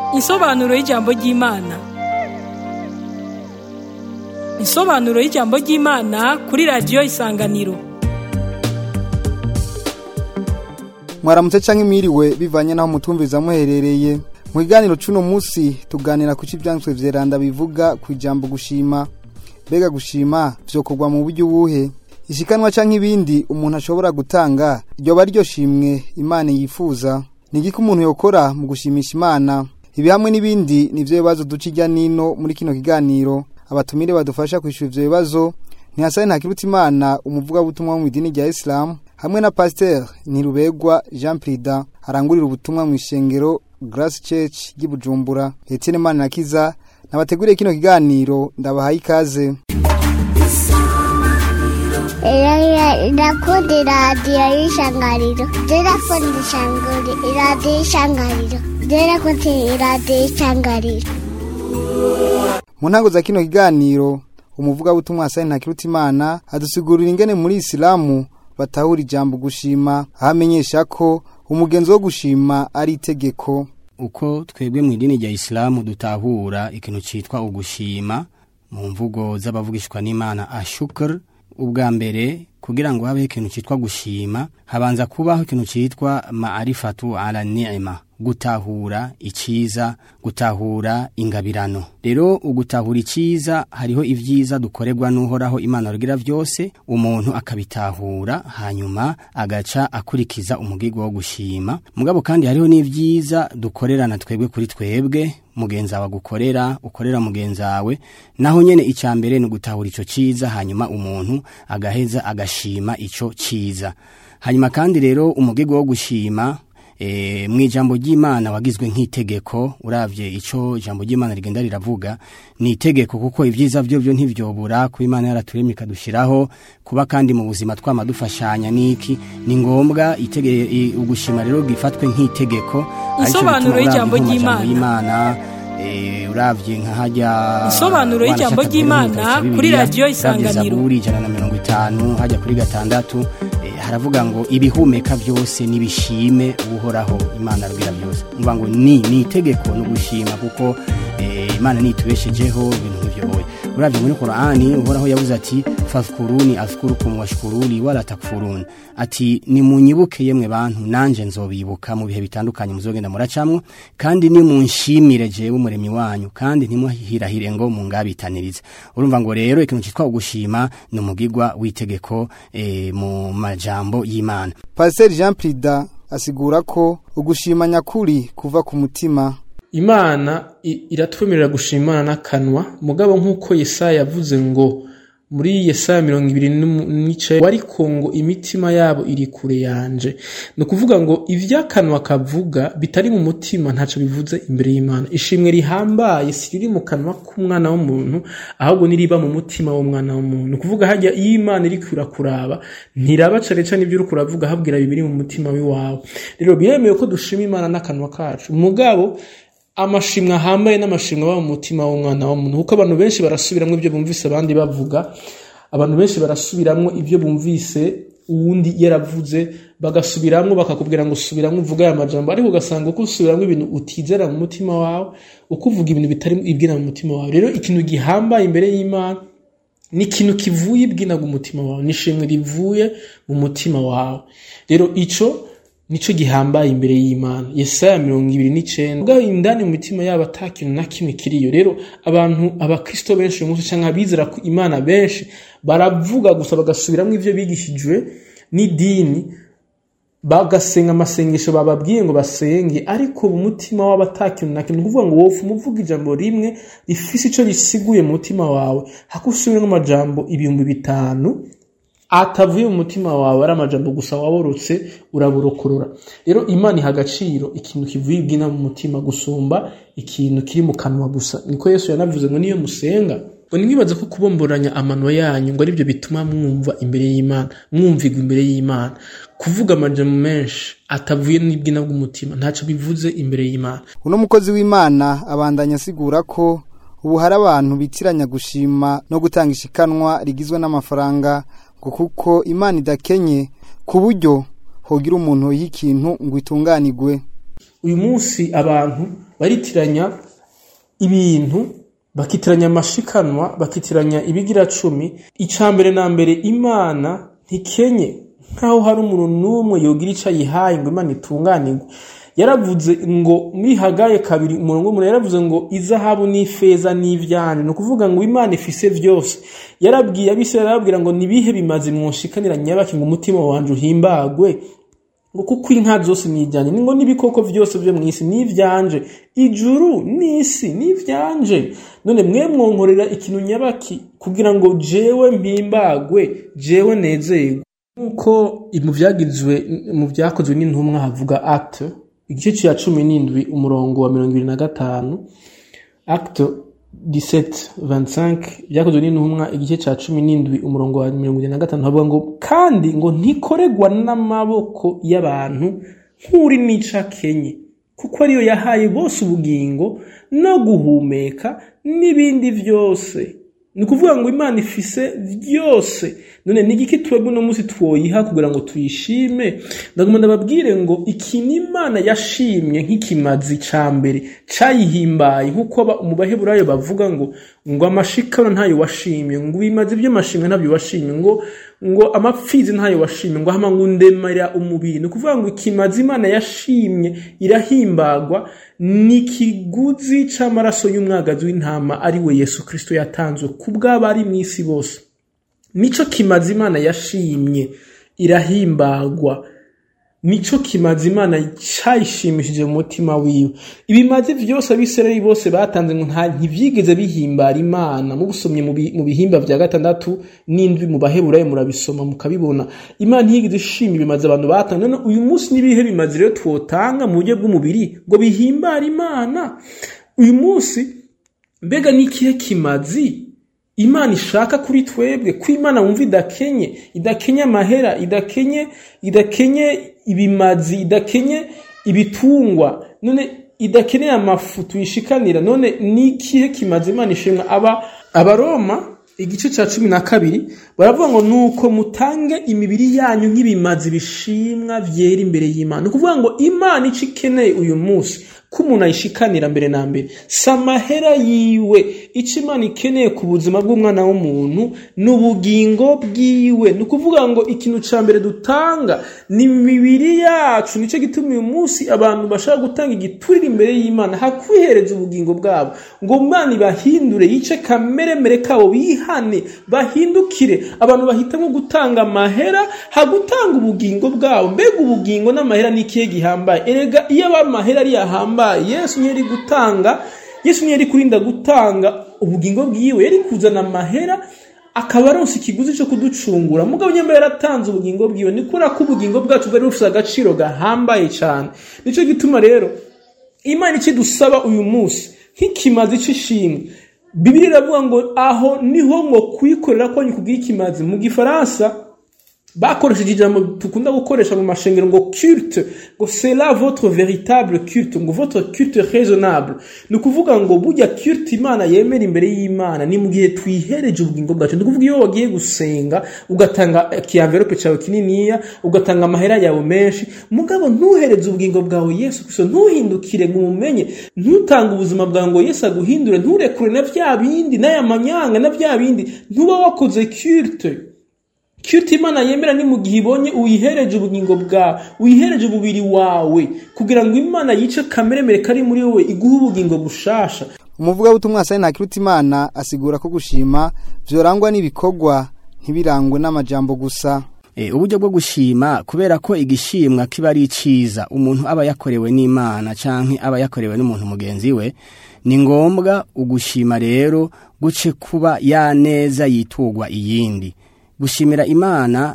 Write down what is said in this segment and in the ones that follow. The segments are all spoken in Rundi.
Insobanuro y'ijambo ry'Imana. Insobanuro y'ijambo ry'Imana kuri radiyo Isanganiro. mwaramutse canke mwiriwe bivanye naho mutumviza muherereye mu kiganiro c'uno musi tuganira ku c'ivyanditswe vyeranda bivuga ku ijambo gushima mbega gushima vyokorwa mu buryo ubuhe ishikanwa canke ibindi umuntu ashobora gutanga ryoba ryo shimwe imana yifuza ni igiki umuntu yokora mu gushimisha imana ibi hamwe n'ibindi nivyo bibazo duca irya nino muri kino kiganiro abatumire badufasha kwishura ivyo bibazo ntihasane ntakiruta imana umuvugabutumwa wo mw'idini rya isilamu hamwe na pasiteri ntirubegwa jean prida arangurira ubutumwa mu ishengero grace church ry'i bujumbura etienne manirakiza nabateguriye kino kiganiro ndabahaye ikaze ndakunda iradiyo y'ishangariro ndakunda ishangari iradiyo y'ishangariro ndakunda iradiyo y'ishangariro mu ntango za kino kiganiro umuvugabutumwa hasani ntakiruta imana adusigurira ingene muri isilamu batahura ijambo gushima aho amenyesha ko umugenzo wo gushima ari itegeko uko twebwe mu idini rya isilamu dutahura ikintu cyitwa ugushima mu mvugo z'abavugishwa n'imana ashukr ubwa mbere kugira ngo habeho ikintu cyitwa gushima habanza kubaho ikintu cyitwa maarifatu ala ni'ima gutahura iciza gutahura ingabirano rero ugutahura iciza hariho ivyiza dukorerwa n'uhoraho imana rugira vyose umuntu akabitahura hanyuma agaca akurikiza umugigo wo gushima mugabo kandi hariho n'ivyiza dukorerana twebwe kuri twebwe mugenzi wawe agukorera ukorera mugenzi wawe naho nyene icya mbere ni ugutahura ico ciza hanyuma umuntu agaheza agashima ico ciza hanyuma kandi rero umugigo wo gushima e, mu ijambo ry'imana wagizwe nk'itegeko uravye ico ijambo ry'imana rigenda riravuga ni itegeko kuko ivyiza vyo vyo ntivyobura kuba imana yaraturemye ikadushiraho kuba kandi mu buzima twama dufashanya niki ni ngombwa itege i- ugushima rero gifatwe nk'itegeko arico Insobanuro bituma y'ijambo uravye nko mu majambo ry'Imana. y'imana eh, uravye nka harya Insobanuro y'ijambo wanashaka ry'Imana kubihuza kuri Bibiliya, radiyo uravye Isanganiro. Zaburi ijana na mirongo itanu hajya kuri gatandatu eh, haravuga ngo ibihumeka byose nibishime uhoraho imana rubira byose mvuga ngo ni ni itegeko no gushima kuko eh, imana nitubeshejeho ibintu nk'ivyo oya uravye muri Qur'ani uhoraho yavuze ati fadhkuruni azkurukum washkuruni wala takfurun ati nimunyibuke yemwe bantu nanje nzobibuka mu bihe bitandukanye muzogenda muracamwo kandi nimunshimire jewe umuremyi wanyu kandi ntimuhirahire ngo mungabitanirize urumva ngo rero ikintu cyitwa ugushima ni umugigwa w'itegeko eh, mu majambo y'imana pasiteri jean prida asigura ko ugushima nyakuri kuva ku mutima imana i- iratwemerera gushima imana n'akanwa mugabo nk'uko yesaya yavuze ngo muri yesaya mirongo ibiri n'umu- n'icenda ariko ngo imitima yabo iri kure yanje ni ukuvuga ngo ivy'akanwa kavuga bitari mu mutima ntaco bivuze imbere y'imana ishimwe rihambaye si riri mu kanwa k'umwana w'umuntu ahubwo niriba mu mutima w'umwana w'umuntu ni ukuvuga harya iyo imana iri kurakuraba ntiraba cane cane ibyo uriko uravuga habwira bibiri mu mutima w'iwawe rero biremewe ko dushima imana n'akanwa kacu mugabo amashimwe ahambaye n'amashimwe aba mu mutima w'umwana w'umuntu kuko abantu benshi barasubiramwo ibyo bumvise abandi bavuga abantu benshi barasubiramwo ibyo bumvise uwundi yaravuze bagasubiramwo bakakubwira ngo subiramwo uvuga aya majambo ariko ugasanga uko usubiramwo ibintu utizera mu mutima wawe uko uvuga ibintu bitari ibwira mu mutima wawe rero ikintu gihambaye imbere y'imana ni ikintu kivuye ibwinaga umutima wawe ni ishimwe rivuye mu mutima wawe rero ico nico gihambaye imbere y'imana yesaya mirongo ibiri n'icenda ubwo indani mu mitima yabo ata kintu na kimwe kiriyo rero abantu abakristo benshi uyu munsi canke abizera ku imana benshi baravuga gusa bagasubiramwo ivyo bigishijwe n'idini bagasenga amasengesho bababwiye ngo basenge ariko mu mutima wabo ata kintu na kimwe ni ukuvuga ngo wofu umuvuga ijambo rimwe rifise ico risiguye mu mutima wawe hako usubiremo amajambo ibihumbi bitanu atavuye mu mutima wawe ari amajambo gusa waborotse uraburokorora rero imana iha agaciro ikintu kivuye ibwina mu mutima gusumba ikintu kiri mu kanwa gusa niko yesu yanavuze ngo niyo musenga ngo nimwibaze ko kubomboranya amano yanyu ngo aribyo bituma mwumva imbere y'imana mwumvigwa imbere y'imana kuvuga amajambo menshi atavuye n'ibwina bw'umutima ntacyo bivuze imbere y'imana uno mukozi w'imana abandanya asigura ko ubu hari abantu bitiranya gushima no gutanga ishikanwa rigizwe n'amafaranga ngo kuko imana idakenye ku buryo hogira umuntu y'ikintu ngo itunganigwe uyu munsi abantu baritiranya ibintu bakitiranya amashikanwa bakitiranya ibigira cumi icya mbere na mbere imana ntikenye nkaho hari umuntu n'umwe yogira icyo ayihaye ngo imana itunganirwe yaravuze ngo muri hagaye kabiri umurongo w'umuntu yaravuze ngo izahabu n'ifeza n'ivyane ni ukuvuga ngo imana ifise vyose yarabwiye abisirayeli arababwira ngo nibihe bimaze mwonshikanira nyabaki ngo umutima wanje uhimbagwe ngo kuko inka zose nijyanye ngo n'ibikoko byose byo mu isi n'ivyanje ijuru n'isi n'ivyanje none mwe mwonkorera ikintu nyabaki kugira ngo jewe mpimbagwe jewe nezerwe nk'uko mu byagizwe mu byakozwe n'intumwa havuga acte igice cya cumi n'indwi umurongo wa mirongo ibiri na gatanu acte 1725 byakozwe n'intumwa igice cya cumi n'indwi umurongo wa mirongo irindwi na gatanu havuga ngo kandi ngo ntikoregwa n'amaboko y'abantu nk'uri nica kenye kuko ariyo yahaye bose ubugingo no guhumeka n'ibindi byose ni ukuvuga ngo imana ifise byose none ni igiki twebwe uno munsi twoyiha kugira ngo tuyishime ndaguma ndababwire ngo ikintu imana yashimye nk'ikimazi ca mbere cayihimbaye nk'uko mu baheburayo bavuga ngo ngo amashikano ntayo washimye ngo ibimazi by'amashimwe ntabyo washimye ngo ngo amapfizi ntayo washimye ngo hama ngo ndemera umubiri ni ukuvuga ngo ikimazi imana yashimye irahimbagwa ni ikiguzi c'amaraso y'umwagazi w'intama ari we yesu kristo yatanzwe ku bw'abari mu isi bose nico kimazi imana yashimye irahimbagwa nico kimazi imana cayishimishije mu mutima wiwe ibimazi vyose abisirayeli bose batanze ngo nta ntivyigeze bihimbara imana mubusomye mu bihimba vya gatandatu n'indwi mu baheburayo murabisoma mukabibona imana ntiyigeze ishima ibimazi abantu batanze none uyu munsi n'ibihe bimazi rero twotanga mu buryo bw'umubiri ngo bihimbare imana uyu munsi mbega n'ikihe kimazi imana ishaka kuri twebwe ko imana wumva idakenye idakenye amahera idakenye idakenye ibimazi idakenye ibitungwa none idakeneye amafu tuyishikanira none n'ikihe kimazi imana ishimwa aba abaroma igice cya cumi na kabiri baravuga ngo nuko mutange imibiri yanyu nk'ibimazi bishimwa byera imbere y'imana ni ukuvuga ngo imana icyo ikeneye uyu munsi ko umuntu ayishikanira mbere na mbere si amahera yiwe icyo imana ikeneye ku buzima bw'umwana w'umuntu ni ubugingo bwiwe ni ukuvuga ngo ikintu cya mbere dutanga ni imibiri yacu nicyo gituma uyu munsi abantu bashaka gutanga igiturire imbere y'imana hakwihereza ubugingo bwabo ngo imana ibahindure yice kameremere kabo bihane bahindukire abantu bahitamo gutanga amahera hagutanga ubugingo bwabo mbega ubugingo n'amahera ni ikihe gihambaye erega iyo aba amahera ari yahambaye yesu niyo yari gutanga yesu niyo yari kurinda gutanga ubugingo bwiwe yari kuzana amahera akaba aronsa ikiguzi cyo kuducungura mugabo nyamba yaratanze ubugingo bwiwe ni kubera ko ubugingo bwacu bwari bufite agaciro gahambaye cyane nicyo gituma rero imana ikidusaba uyu munsi nk'ikimazi cy'ishimwe bibiri iravuga ngo aho niho ngo kuyikorera ko kubwira ikimazi mu gifaransa bakoresheje ijambo dukunda gukoresha mu mashengero ngo culte ngo sera votre véritable culte ngo votre culte raisonnable ni ukuvuga ngo burya culte imana yemera imbere y'imana ni mu gihe twihereje ubugingo bwacu ni ukuvuga iyo wagiye gusenga ugatanga kiyanverope cyawe kininiya ugatanga amahera yawe menshi mugabo ntuhereze ubugingo bwawe yesu kristo ntuhindukire ngo umumenye ntutange ubuzima bwawe ngo yesu aguhindure nturekure na bya bindi n'aya manyanga na bya bindi ntuba wakoze culte cyuti imana yemera ni mu gihe ibonye uyihereje ubugingo bwawe uyihereje umubiri wawe kugira ngo imana yice kameremere kari muri wowe iguhe ubugingo bushasha umuvugabutumwa asani ntakiruta imana asigura ko gushima byorangwa n'ibikorwa ntibirangwe n'amajambo gusa uburyo bwo gushima kubera ko igishimwa kiba ari iciza umuntu aba yakorewe n'imana cyangwa aba yakorewe n'umuntu mugenzi we ni ngombwa ugushima rero guce kuba yaneza yitugwa iyindi gushimira imana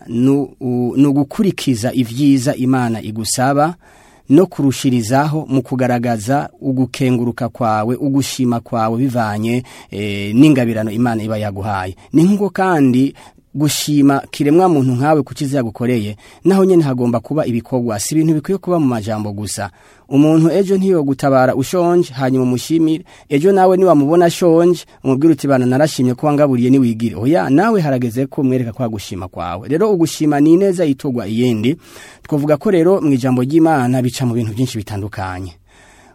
ni ugukurikiza ibyiza imana igusaba no kurushirizaho mu kugaragaza ugukenguruka kwawe ugushima kwawe bivanye n'ingabirano imana iba yaguhaye ni nk'uko kandi gushima kiremwa muntu nkawe kukiza yagukoreye naho nyene hagomba kuba ibikorwa si ibintu bikwiye kuba mu majambo gusa umuntu ejo ntiyo gutabara ushonje hanyuma umushimire ejo nawe niwamubona ashonje umubwire uti bana narashimye ko wangaburiye niwigire oya nawe harageze ko mwereka kwa gushima kwawe rero ugushima ni neza itogwa iyindi twavuga ko rero mu ijambo ry'Imana bica mu bintu byinshi bitandukanye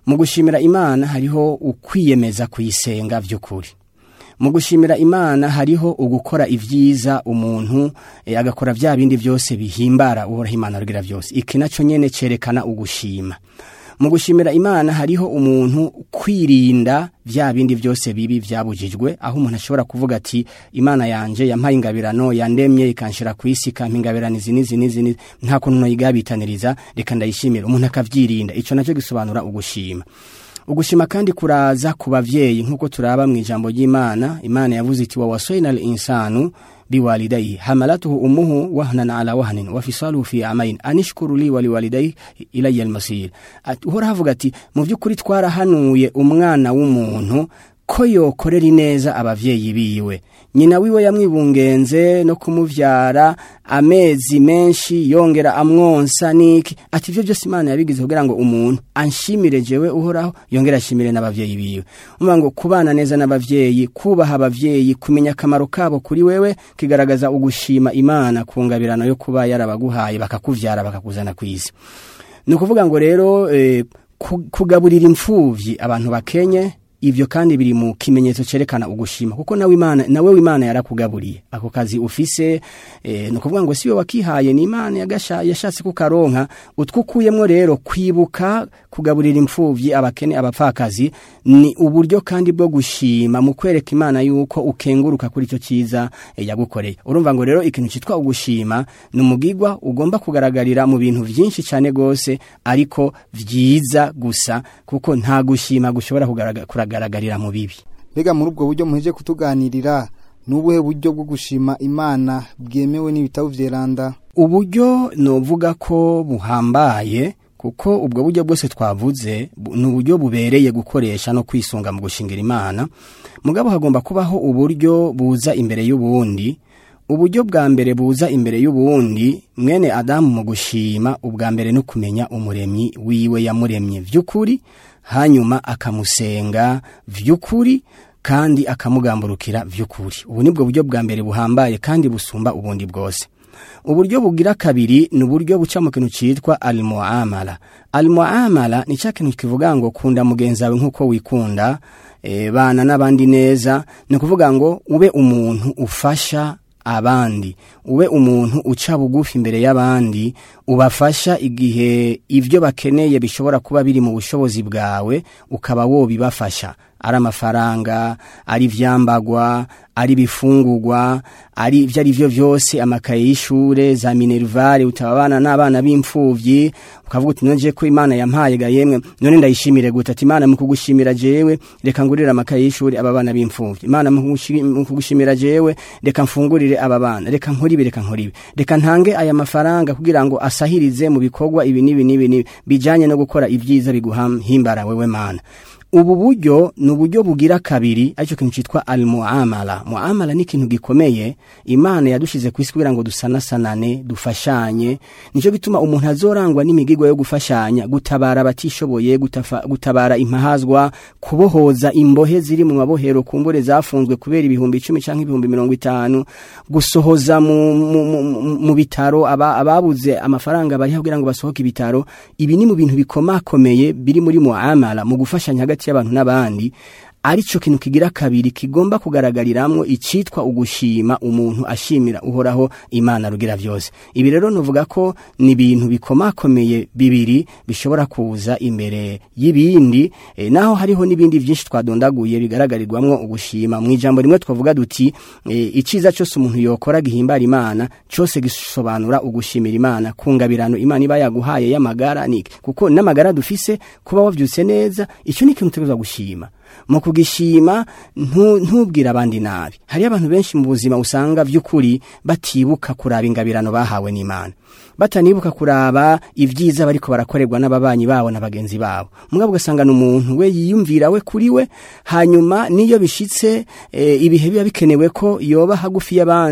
mu gushimira imana hariho ukwiyemeza kuyisenga by'ukuri mu gushimira imana hariho ugukora ibyiza umuntu eh, agakora bya bindi byose bihimbara uhoraho imana rugira byose iki nacyo nyene cerekana ugushima mu gushimira imana hariho umuntu kwirinda bya bindi byose bibi byabujijwe aho umuntu ashobora kuvuga ati imana yanje yampaye ingabirano yandemye ikanshira ku isi ikampa ingabirano izi n'izi n'izi n'izi, nta kuntu noyigabitaniriza reka ndayishimira umuntu akavyirinda ico nacyo gisobanura ugushima ugushima kandi kuraza ku bavyeyi nk'uko turaba mu ijambo ry'imana imana yavuze iti wawasoina al insanu biwalidayhi hamalatuhu ummuhu wahnan ala wahnin wa fisaluhu fi amain anishkuru li wa liwalidayhi ilayya almasir Ati- uhora havuga ati mu by'ukuri twarahanuye umwana w'umuntu ko yokorera ineza abavyeyi biwe nyina wiwe yamwibungenze no kumuvyara amezi menshi yongera amwonsa niki ati ivyo byose imana yabigize kugira ngo umuntu anshimire jewe uhoraho yongera ashimire n'abavyeyi biwe umva ngo kubana neza n'abavyeyi kubaha abavyeyi kumenya akamaro kabo kuri wewe kigaragaza ugushima imana ku ngabirano yo kuba yarabaguhaye bakakuvyara bakakuzana ku isi ni ukuvuga ngo rero eh, ku- kugaburira imfuvyi abantu bakenye ivyo kandi biri mu kimenyetso cerekana ugushima kuko nawe imana nawe w'imana yarakugaburiye ako kazi ufise eh, ni ukuvuga ngo siwe wakihaye ni imana yagasha- yashatse kukaronka utwukuyemwo rero kwibuka kugaburira imfuvyi abakene abapfakazi ni uburyo kandi bwo gushima mu kwereka imana yuko ukenguruka kuri icyo cyiza eh, yagukoreye urumva ngo rero ikintu cyitwa ugushima ni umugigwa ugomba kugaragarira mu bintu byinshi cyane gose ariko vyiza gusa kuko nta gushima gushobora kugaragara kuragaragarira mu bibi mbega muri ubwo buryo muheje kutuganirira ni ubuhe buryo bwo gushima imana bwemewe n'ibitabo vyeranda uburyo novuga ko buhambaye kuko ubwo buryo bwose twavuze bu- ni uburyo bubereye gukoresha no kwisunga mu gushingira imana mugabo hagomba kubaho uburyo buza imbere y'ubundi uburyo bwa mbere buza imbere y'ubundi mwene adamu mu gushima ubwa mbere no kumenya umuremyi wiwe yamuremye vy'ukuri hanyuma akamusenga vy'ukuri kandi akamugamburukira vy'ukuri ubu nibwo buryo bwa mbere buhambaye kandi busumba ubundi bwose uburyo bugira kabiri ni uburyo buca mu kintu cyitwa almuamala almuamala ni cya kintu kivuga ngo kunda mugenzi wawe nk'uko wikunda e, bana n'abandi neza ni ukuvuga ngo ube umuntu ufasha abandi ube umuntu uca bugufi imbere y'abandi ubafasha igihe ibyo bakeneye bishobora kuba biri mu bushobozi bwawe ukaba wobibafasha ari amafaranga ari ivyambagwa ari ibifungurwa ari ibyo ari byo byose amakaye y'ishure za minervare utababana n'abana b'imfuvyi ukavuga uti none ko imana yampaye ga yemwe none ndayishimire gute ati imana mu kugushimira jewe reka ngurire amakaye y'ishure aba bana b'imfuvyi imana mu kugushi- mu kugushimira jewe reka mfungurire aba bana reka nkoribe reka nkoribe reka ntange aya mafaranga kugira ngo asahirize mu bikorwa ibi n'ibi n'ibi n'ibi bijanye no gukora ibyiza biguhimbara wewe mana ubu buryo ni uburyo bugira kabiri aricyo kintu cyitwa almuamala muamala ni ikintu gikomeye imana yadushize ku isi kugira ngo dusanasanane dufashanye nicyo gituma umuntu azorangwa n'imigigo yo gufashanya gutabara abatishoboye gutafa- gutabara impahazwa kubohoza imbohe ziri mu mabohero kumbure zafunzwe kubera ibihumbi icumi cyangwa ibihumbi mirongo itanu gusohoza mu, mu, mu, mu- mu bitaro aba- ababuze amafaranga bariho kugira ngo basohoke ibitaro ibi ni mu bintu bikomakomeye biri muri muamala mu gufashanya hagati y'abantu n'abandi arico kintu kigira kabiri kigomba kugaragariramwo icitwa ugushima umuntu ashimira uhoraho imana rugira vyose ibi rero novuga ko ni ibintu bikomakomeye bibiri bishobora kuza imbere y'ibindi e, naho hariho n'ibindi vyinshi twadondaguye bigaragarirwamwo ugushima mu ijambo rimwe twavuga duti e, iciza cyose umuntu yokora gihimbara imana cyose gisobanura ugushimira imana kungabirano imana iba yaguhaye y'amagara niki kuko n'amagara dufise kuba wavyutse neza ico ni ikintu utegerezwa gushima mu kugishima ntu- ntubwire abandi nabi hariyo abantu benshi mu buzima usanga vy'ukuri batibuka kuraba ingabirano bahawe n'imana batanibuka kuraba ibyiza bariko barakorerwa n'ababanyi babo na bagenzi babo mugabo ugasanga ni umuntu we yiyumvira we kuri we hanyuma niyo bishitse e, ibihe biba bikenewe ko yoba hagufi y'abandi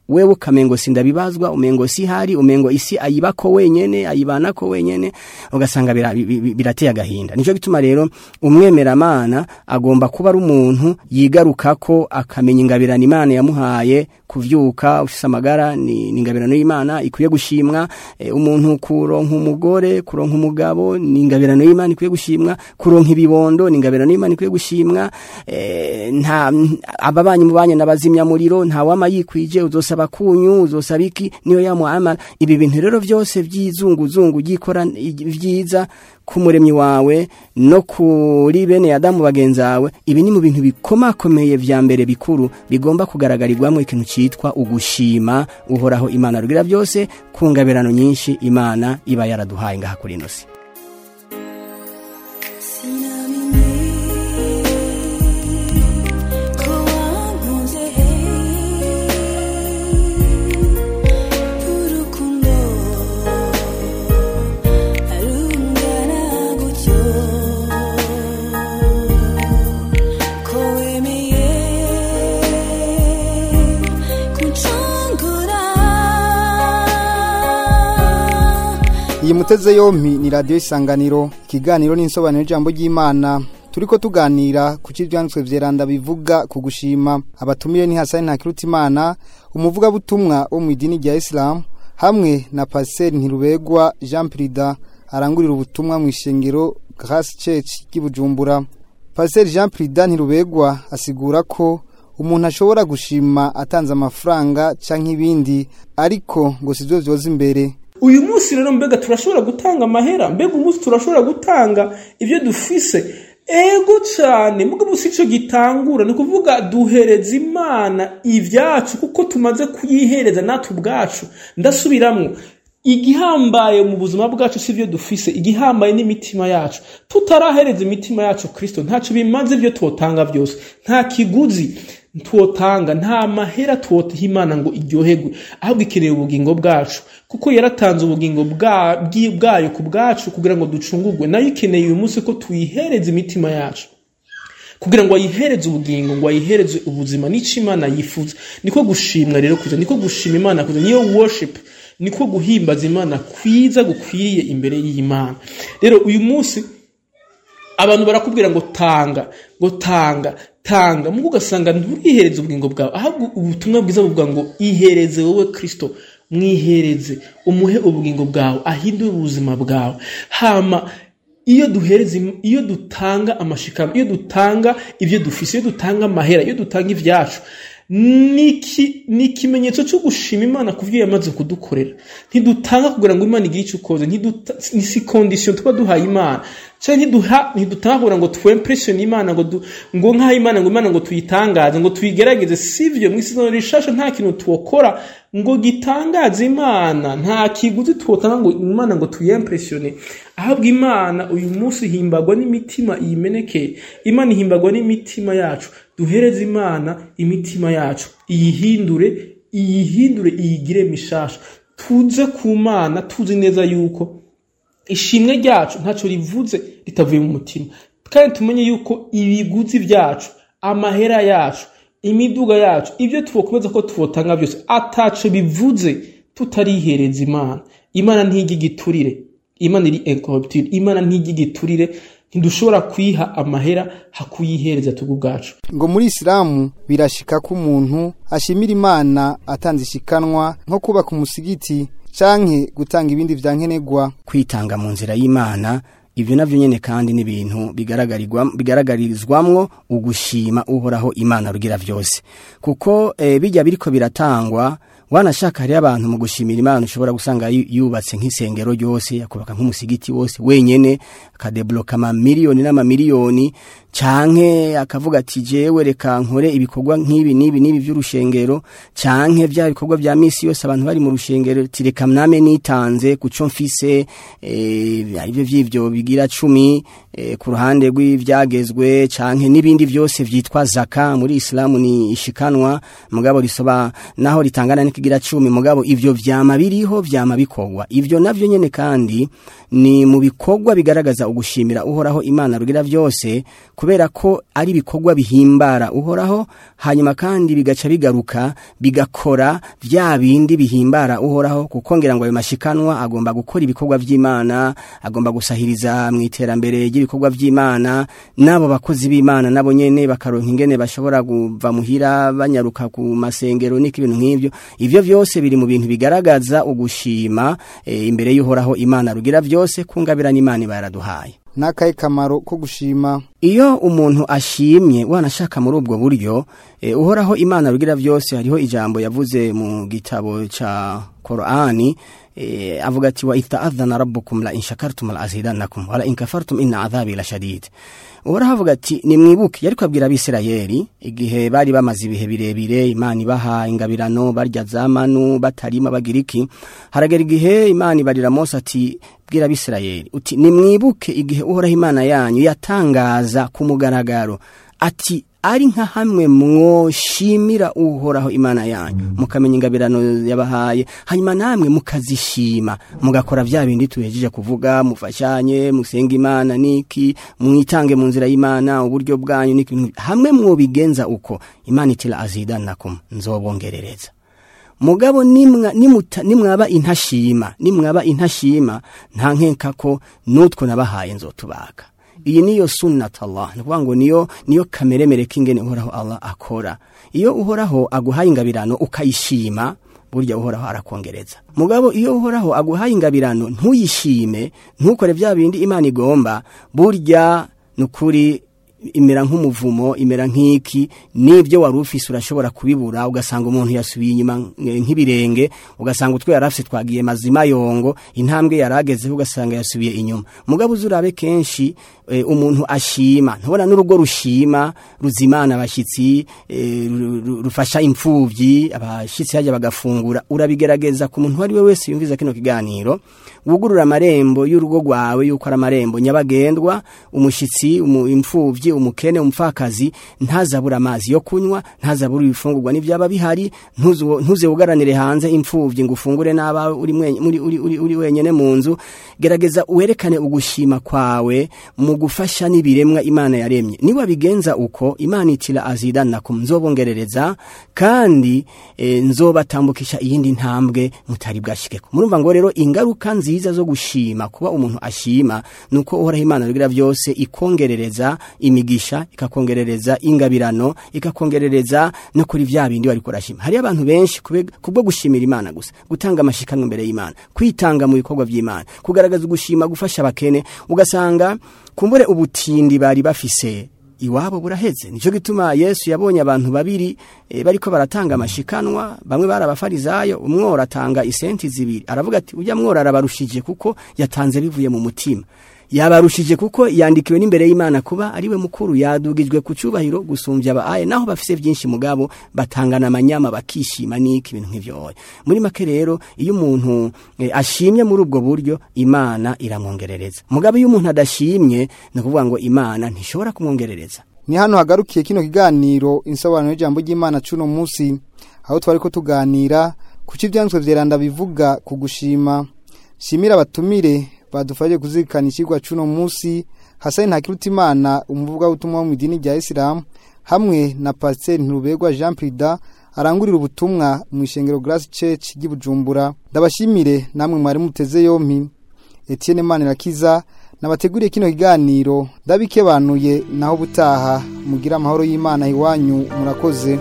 wewe ukamengo sindabibazwa umengo si hari umengo isi ayibako wenyene ayibanako wenyene ugasanga bira- bi- bi- birateye agahinda nico gituma rero umwemeramana agomba kuba ari umuntu yigarukako akamenya ingabirano imana yamuhaye kuvyuka ufise amagara ni, ni ingabirano y'imana ikwiye gushimwa e, umuntu kuronka umugore kuronka umugabo ni ingabirano y'imana ikwiye gushimwa kuronka ibibondo ni ingabirano y'imana ikwiye gushimwa e, nta ababanyi mubanye n'abazimya muriro nta wama yikwije uzosaba kunyu uzosaba iki niyo yamuamara ibi bintu rero byose byizunguzungu gikora vyiza kumuremyi wawe no kuri bene Adamu bagenzawe ibi ni mu bintu bikomakomeye vya mbere bikuru bigomba kugaragarirwamo ikintu citwa ugushima uhoraho imana rugira byose ku ngabirano nyinshi imana iba yaraduhaye ngaha kuri ino si iyi muteze yompi ni radiyo isanganiro ikiganiro n'insobanuro y'ijambo ry'imana turiko tuganira ku cy'ibyanditswe vyeranda bivuga ku gushima abatumiye ni hasani ntakirutimana umuvugabutumwa wo mu idini rya isilamu hamwe na pasiteri ntirubegwa jean prida arangurira ubutumwa mu ishengero grace church ry'i bujumbura pasiteri jean prida ntirubegwa asigura ko umuntu ashobora gushima atanze amafaranga canke ibindi ariko ngo sivyo vyoza imbere uyu munsi rero mbega turashobora gutanga amahera mbega umunsi turashobora gutanga ibyo dufise ego cyane mugabo si cyo gitangura ni ukuvuga duhereza imana ibyacu kuko tumaze kuyihereza natwe ubwacu ndasubiramwo igihambaye mu buzima bwacu si byo dufise igihambaye n'imitima yacu tutarahereza imitima yacu kirisito ntacyo bimaze ibyo tuwotanga byose nta kiguzi tuwotanga nta mahera tuwotaha imana ngo iryoherwe ahubwo ikeneye ubugingo bwacu kuko yaratanze ubugingo bwa- bwi- bwayo ku bwacu kugira ngo ducungurwe nayo ikeneye uyu munsi ko tuyihereza imitima yacu kugira ngo ayihereze ubugingo ngo ayihereze ubuzima n'icyo imana yifuza niko gushimwa rero kuza niko gushima imana kuza niyo worship niko guhimbaza imana kwiza gukwiriye imbere y'imana rero uyu munsi abantu barakubwira ngo tanga ngo tanga tanga mugo ugasanga nturihereze ubugingo bwawe ahubwo ubutumwa bwiza buvuga ngo ihereze wowe kristo mwihereze umuhe ubugingo bwawe ahindure ubuzima bwawe hama iyo duhereza im- iyo dutanga amashikano iyo dutanga ibyo dufise iyo dutanga amahera iyo dutanga ibyacu niki ni ikimenyetso cyo gushima imana ku byo yamaze kudukorera ntidutanga kugira ngo imana igire icyo ukoze ntiduta- ni si kondisiyo tuba duhaye imana cyangwa ntiduha ntidutanga kugira ngo twempresione imana ngo du, ngo nk'aho imana ngo imana ngo tuyitangaze ngo tuyigerageze sivyo mu isezerano rishasha nta kintu tuwokora ngo gitangaze imana nta kiguzi tuwotanga ngo imana ngo tuyempresione ahubwo imana uyu munsi ihimbagwa n'imitima iyimenekeye imana ihimbagwa n'imitima yacu duhereze imana imitima yacu iyihindure iyihindure iyigire mishasha tuze ku mana tuzi neza yuko ishimwe ryacu ntacyo rivuze ritavuye mu mutima kandi tumenye yuko ibiguzi byacu amahera yacu imiduga yacu ibyo tubakomeza ko tubotanga byose ataco bivuze tutarihereza imana imana ntijya igiturire imana iri incorruptible imana ntijya igiturire ntidushobora kuyiha amahera hakuyihereza tugu ubwacu ngo muri isilamu birashika ko umuntu ashimira imana atanze ishikanwa nko kubaka umusigiti canke gutanga ibindi vya nkenerwa kwitanga mu nzira y'imana ibyo navyo nyene kandi ni ibintu bigaragarirwa bigaragarizwamwo ugushima uhoraho imana rugira vyose kuko e, bijya biriko biratangwa wanashaka hariyo abantu mu gushimira imana ushobora gusanga yu- yubatse nk'isengero ryose akubaka nk'umusigiti wose wenyene akadebloka amamiliyoni n'amamiliyoni canke akavuga ati jewe reka nkore ibikorwa nk'ibi n'ibi n'ibi vy'urushengero canke vya bikorwa vya misi yose abantu bari mu rushengero ati reka mname nitanze kuco mfise eh, ivyo vy'ivyo bigira cumi eh, ku ruhande rw'ivyagezwe canke n'ibindi vyose vyitwa zaka muri islamu ni ishikanwa mugabo risoba naho ritangana n'ikigira cumi mugabo ivyo vyama biriho vyama bikorwa ivyo navyo nyene kandi ni mu bikorwa bigaragaza ugushimira uhoraho imana rugira vyose kubera ko ari ibikorwa bihimbara uhoraho hanyuma kandi bigaca bigaruka bigakora vya bindi bihimbara uhoraho kuko ngira ngo ayo mashikanwa agomba gukora ibikorwa vy'imana agomba gusahiriza mu iterambere ry'ibikorwa vy'imana n'abo bakozi b'imana nabo nyene bakaronka ingene bashobora kuva muhira banyaruka ku masengero n'iki ibintu nk'ivyo ivyo vyose biri mu bintu bigaragaza ugushima e, imbere y'uhoraho imana rugira vyose kungabirana imana iba yaraduhaye n'akahe kamaro ko gushima iyo umuntu ashimye wanashaka muri ubwo buryo e, uhoraho imana rugira vyose hariho ijambo yavuze mu gitabo ca Qur'ani e, avuga ati wa ita'adhana rabbukum la in shakartum la azidannakum wa la in kafartum inna adhabi la shadid uhoraho avuga ati nimwibuke yariko abwira abisirayeli igihe bari bamaze ibihe birebire imana ibaha ingabirano barya zamanu batarima bagira iki haragera igihe imana ibarira mose ati bwira abisirayeli uti nimwibuke igihe uhoraho imana yanyu yatangaza ku mugaragaro ati ari nka hamwe mwoshimira uhoraho imana yanyu mukamenya ingabirano yabahaye hanyuma namwe mukazishima mugakora vya bindi tuhejeje kuvuga mufashanye musenga imana niki mwitange mu nzira y'imana uburyo bwanyu niki hamwe mwobigenza uko imana itira azidanakum nzobongerereza mugabo nimwa nimuta nimwaba intashima nimwaba intashima nta nkenka ko nutwo nabahaye nzotubaka iyi niyo sunnat Allah ni ukuvuga ngo niyo niyo kameremere k'ingene uhoraho Allah akora iyo uhoraho aguhaye ingabirano ukayishima burya uhoraho arakongereza mugabo iyo uhoraho aguhaye ingabirano ntuyishime ntukore bya bindi imana igomba burya nukuri imera nk'umuvumo imera nk'iki n'ibyo wari ufise urashobora kubibura ugasanga umuntu yasubiye inyuma nk'ibirenge ugasanga utwo yari afise twagiye mazima yongo intambwe yari agezeho ugasanga yasubiye inyuma mugabo uzurabe kenshi e, umuntu ashima ntubona n'urugo rushima ruzimana abashyitsi e, rufasha imfubyi abashyitsi hajya bagafungura urabigerageza ku muntu uwo ari we wese yumviza kino kiganiro wugurura amarembo y'urugo rwawe yuko ari amarembo nyabagendwa umushyitsi imfubyi umukene umupfakazi ntazabura amazi yo kunywa ntazabura ibifungurwa n'ibyaba bihari ntuze wugaranire hanze imfubyi ngo ufungure n'abawe uri, uri, uri, uri, uri wenyine mu nzu gerageza werekane ugushima kwawe mu gufasha n'ibiremwa imana yaremye niba bigenza uko imana itira azidanakum nzobongerereza kandi e, nzobatambukisha iyindi ntambwe mutari bwashikeko murumva ngo rero ingaruka nziza zo gushima kuba umuntu ashima nuko uhoraho imana rugira byose ikongerereza imigisha ikakongerereza ingabirano ikakongerereza no kuri vya bindi wari kurashima hari abantu benshi kubwo gushimira imana gusa gutanga amashikanwa imbere y'imana kwitanga mu bikorwa by'imana kugaragaza ugushima gufasha abakene ugasanga kumbure ubutindi bari bafise iwabo buraheze nico gituma Yesu yabonye abantu babiri e, bariko baratanga amashikanwa bamwe barabafarizayo umwora atanga isenti zibiri aravuga ati ujya mwora arabarushije kuko yatanze bivuye mu mutima yabarushije kuko yandikiwe n'imbere y'Imana kuba ari we mukuru yadugijwe ku cyubahiro gusumbya abaye naho bafise byinshi mugabo batangana amanyama bakishima niki ibintu nk'ivyo muri make rero iyo umuntu e, ashimye muri ubwo buryo Imana iramwongerereza mugabo iyo umuntu adashimye ni kuvuga ngo Imana ntishobora kumwongerereza ni hano hagarukiye kino kiganiro insobanuro y'ijambo ry'Imana cuno munsi aho twari ko tuganira kuki ibyanditswe vyeranda bivuga ku gushima shimira abatumire badufashije kuzirikana ikigwa cuno munsi Hasani Ntakirutimana umuvuga ubutumwa mu idini rya Islam hamwe na Pasteur Nturuberwa Jean Prida arangurira ubutumwa mu ishengero Grace Church ry'Ibujumbura ndabashimire namwe mwari muteze yompi Etienne Manirakiza nabateguriye kino kiganiro ndabikebanuye naho butaha mugira amahoro y'Imana iwanyu murakoze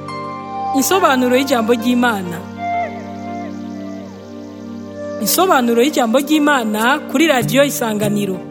Insobanuro y'ijambo ry'Imana Insobanuro y'ijambo ry'Imana kuri radio Isanganiro